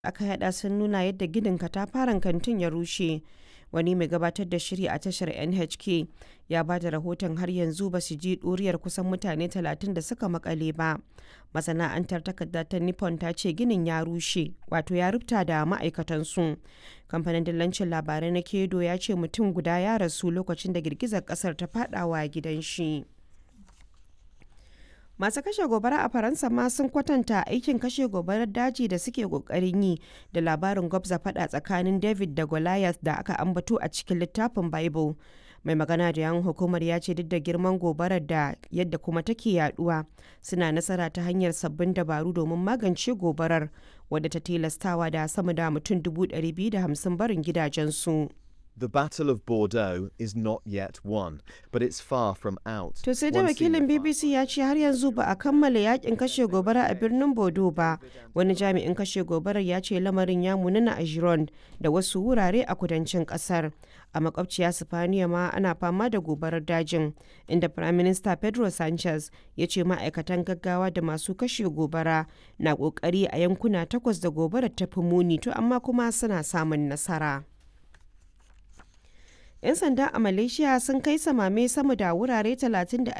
aka yada sun nuna yadda ginin katafaren kantin ya rushe wani mai gabatar da shiri a tashar nhk ya ba da rahoton har yanzu ba su ji ɗuriyar kusan mutane 30 da suka makale ba masana'antar takarda ta nippon ta ce ginin ya rushe wato ya rubuta da ma'aikatansu kamfanin dillancin labarai na kedo ya ce mutum guda ya rasu lokacin da girgizar kasar ta fadawa gidan shi masu kashe gobara a faransa ma sun kwatanta aikin kashe gobarar daji da suke kokarin yi da labarin gwabza fada tsakanin david da goliath da aka ambato a cikin littafin bible mai magana da yan hukumar ya ce duk da girman gobarar da yadda kuma take yaduwa suna nasara ta hanyar sabbin dabaru domin magance gobarar wadda ta tilastawa da sama da mutum 250 barin gidajensu. The Battle of Bordeaux is not yet won, but it's far from out. To sai da wakilin BBC ya ce har yanzu ba a kammala yakin kashe gobara a birnin Bordeaux ba. Wani jami'in kashe gobarar ya ce lamarin ya munana a Gironde da wasu wurare a kudancin kasar. A makwabciya Sifaniya ma ana fama da gobarar dajin, inda Prime Minister Pedro Sanchez ya ce ma'aikatan gaggawa da masu kashe gobara na kokari a yankuna takwas da gobarar ta fi muni to amma kuma suna samun nasara. 'yan sanda a malaysia sun kai samame sama da wurare 30 da